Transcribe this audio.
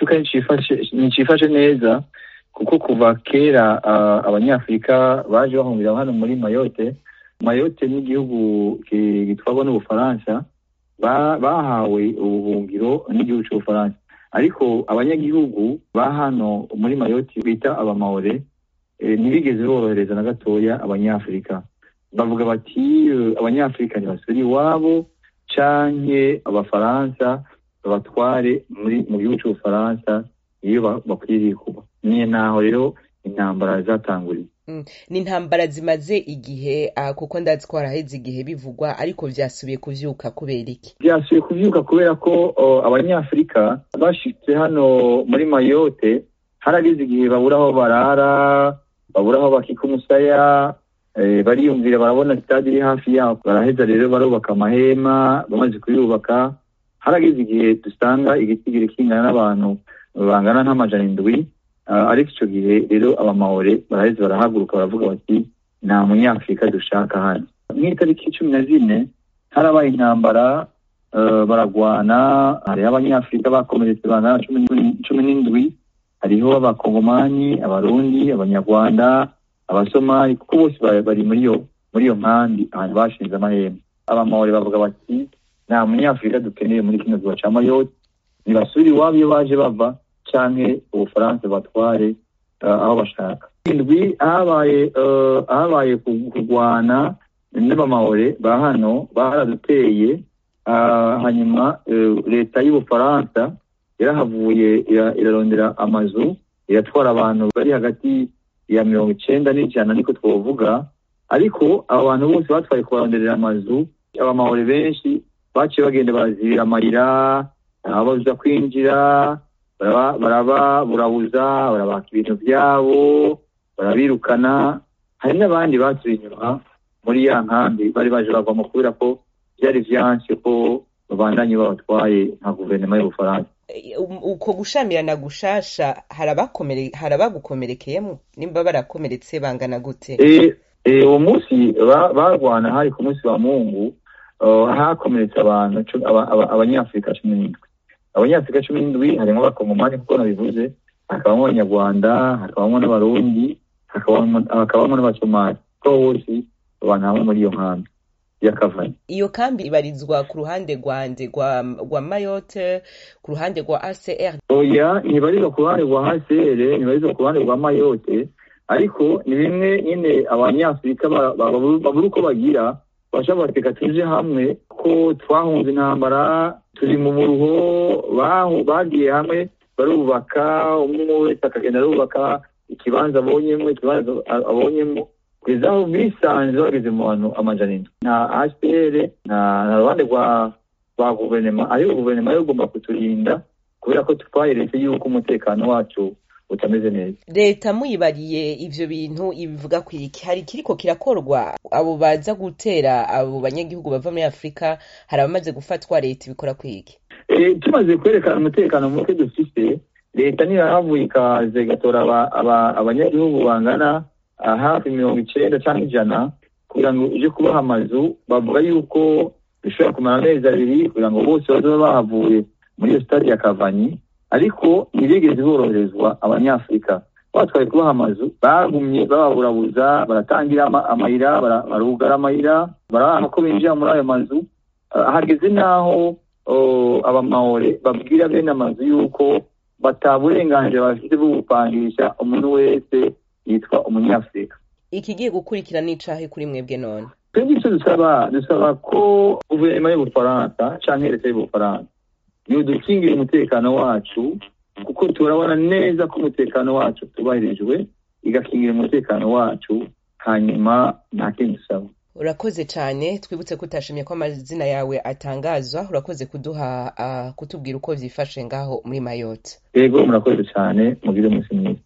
igihugu nticifashe neza kuko kuva kera abanyafurika baje bahungira hano muri mayote mayote n'igihugu gitwarwa n'ubufaransa bahawe ubuhungiro n'igihugu cy'ubufaransa ariko abanyagihugu ba hano muri mayoti bita abamawore ntibigeze borohereza na gatoya abanyafurika bavuga bati abanyafurika ntibasubire iwabo canke abafaransa babatware muri mu gihugu cy'ubufaransa iyo bakwiriye kuba niyo naho rero intambara zatanguriye ni intambara zimaze igihe kuko ndazi ko haraheze igihe bivugwa ariko vyasubiye kuvyuka kubera iki vyasubiye kuvyuka kubera ko abanyafurika bashitse hano muri mayote harageze igihe babura aho barara babura aho bakika umusaya bariyumvira barabona sitade iri hafi yabo baraheza rero barubaka amahema bamaze kuyubaka harageze igihe dusanga igitigiri kingana n'abantu bangana nk'amajana indwi ariko icyo gihe rero abamawore baraheze barahaguruka baravuga bati nta munyafurika dushaka hano nk'itariki cumi na zine harabaye intambara baragwana hariho abanyafurika bakomeretse bangana cumi n'indwi hariho abakongomani abarundi abanyarwanda abasomali kuko bose bari muri iyo muri iyo nkambi ahantu bashinze amahema abamawore bavuga bati nta munyafurika dukeneye muri kino gihugu cya mayoti ntibasubire iwabo iyo baje bava canke ubufaransa batware aho bashaka indwi habaye habaye kurwana n'abamahore ba hano baraduteye hanyuma leta y'ubufaransa yarahavuye irarondera amazu iratwara abantu bari hagati ya mirongo icenda n'ijana niko twovuga ariko abo bantu bose batwaye kubaronderera amazu abamahore benshi baciye bagenda barazibira amayira ababuza kwinjira barababurabuza barabaka ibintu byabo barabirukana hari n'abandi basubiye inyuma muri ya nkambi bari baje bavamo kubera ko byari vyanse ko babandanye babatwaye nka guverinoma y'ubufaransa uko gushamirana gushasha hari abagukomerekeyemo nimba barakomeretse bangana gute uwo munsi barwana hari ku munsi wa mungu hakomeretse abantu abanyafurika cumi n'indwi abanyafurika cumi n'indwi harimo abakongomani kuko nabivuze hakabamo abanyarwanda hakabamo n'abarundi hakabamo n'abasomali ko bose abantu hamwe muri iyo nkambi yakavanye iyo kambi ibarizwa ku ruhande rwande rwa mayote ku ruhande rwa acr oya ntibarizwa ku ruhande rwa acr ntibarizwa ku ruhande rwa mayote ariko ni bimwe nyine abanyafurika babura uko bagira bashobora bateka tuje hamwe ko twahunze intambara turi mu muruho bagiye hamwe barubaka umwe wese akagenda arubaka ikibanza abonyemo ikibanza abonyemo kugeza aho bisanze bageze mu bantu amajana indwi nta hpr nta ruhande rwa rwa guverinoma ariko guverinoma yo igomba kuturinda kubera ko twayeretse yuko umutekano wacu utameze neza leta muyibariye ivyo bintu ibivuga ku iki hari kiriko kirakorwa abo baza gutera abo banyagihugu bava muri afurika hari abamaze gufatwa leta ibikora ku iki tumaze kwerekana umutekano muke dufise leta niyo yahavuye ikaza igatora abanyagihugu bangana hafi mirongo icenda canke ijana kugira ngo uje kubaha amazu bavuga yuko bishobora kumara amezi abiri kugira ngo bose bazobe bahavuye muri iyo sitade ya kavanyi ariko ntibigeze boroherezwa abanyafurika batwaye kubaha amazu bagumye bababurabuza baratangira amayira barugara amayira barabaha ko binjira muri ayo mazu hageze n'aho abamahore babwira bene amazu yuko bataburenganzira bafite bwo gupangisha umuntu wese yitwa umunyafurika ikigiye gukurikira n'icahe kuri mwebwe none twebwe icyo dusaba dusaba ko guverinoma y'ubufaransa canke leta y'ubufaransa yodukingira umutekano wacu kuko turabona neza ko umutekano wacu tubahirijwe igakingira umutekano wacu hanyuma nta kindi dusaba urakoze cyane twibutse ko utashimye ko amazina yawe atangazwa urakoze kuduha uh, kutubwira uko vyifashe ngaho muri mayotte yego murakoze cyane mugire umunsi mwiza